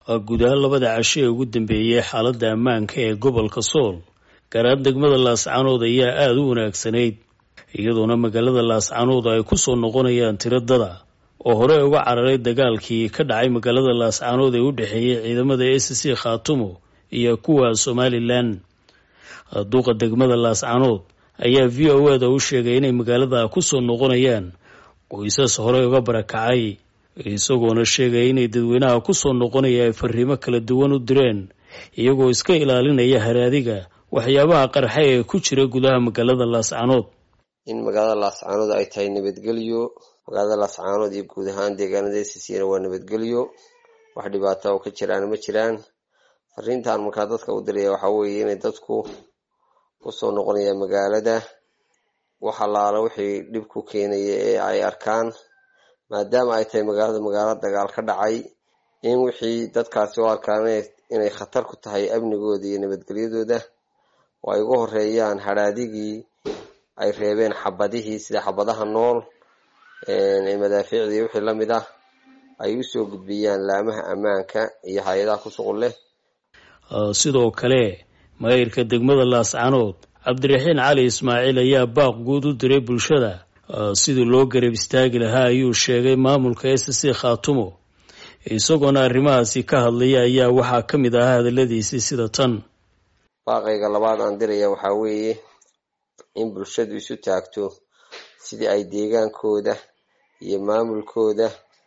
guud ahaan labada casho ee ugu dambeeyey xaaladda ammaanka ee gobolka sool gaar ahaan degmada laascaanood ayaa aada u wanaagsanayd iyadoona magaalada laascaanood ay ku soo noqonayaan tiradada oo hore uga cararay dagaalkii ka dhacay magaalada laascaanood ee u dhexeeyey ciidamada s c khaatumo iyo kuwa somalilan duuqa degmada laascaanood ayaa v o eda u sheegay inay magaalada ku soo noqonayaan qoysas hore uga barakacay isagoona sheegaya inay dadweynaha ku soo noqonaya ay fariimo kala duwan u direen iyagoo iska ilaalinaya haraadiga waxyaabaha qarxa ee ku jira gudaha magaalada laascaanood in magaalada laascaanood ay tahay nabadgelyo magaalada laascaanood iyo guud ahaan deegaanada sisina waa nabadgelyo wax dhibaata oo ka jiraan ma jiraan fariintan markaa dadka u diraya waxaa weeye inay dadku kusoo noqonayaan magaalada wax allaala wixii dhib ku keenaya ee ay arkaan maadaama ay tahay magaalada magaalo dagaal ka dhacay in wixii dadkaasi u arkaan inay khatar ku tahay amnigooda iyo nabadgelyadooda oo ay uga horeeyaan hadhaadigii ay reebeen xabadihii sida xabadaha nool ee madaafiicda iyo wixii lamid ah ay usoo gudbiyaan laamaha ammaanka iyo hay-adaha ku shuqul leh sidoo kale maayirka degmada laascaanood cabdiraxiin cali ismaaciil ayaa baaq guud u diray bulshada sidii loo garab istaagi lahaa ayuu sheegay maamulka s c khaatumo isagoona arrimahaasi ka hadlaya ayaa waxaa ka mid ahaa hadaladiisii sida tan baaqayga labaad aan diraya waxaa weeye in bulshadu isu taagto sidii ay deegaankooda iyo maamulkooda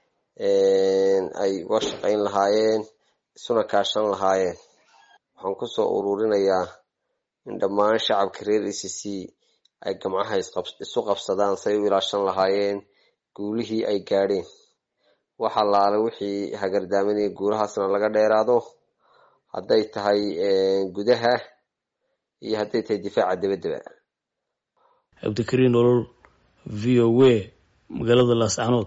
ay uga shaqayn lahaayeen isuna kaashan lahaayeen waxaan kusoo ururinayaa in dhammaan shacabka reer e c c ay gamcaha isu qabsadaan say u ilaashan lahaayeen guulihii ay gaadheen wax allaale wixii hagardaamanaya guulahaasna laga dheeraado hadday tahay gudaha iyo hadday tahay difaaca dabadaba cabdikariin olol v o a magaalada laascaanood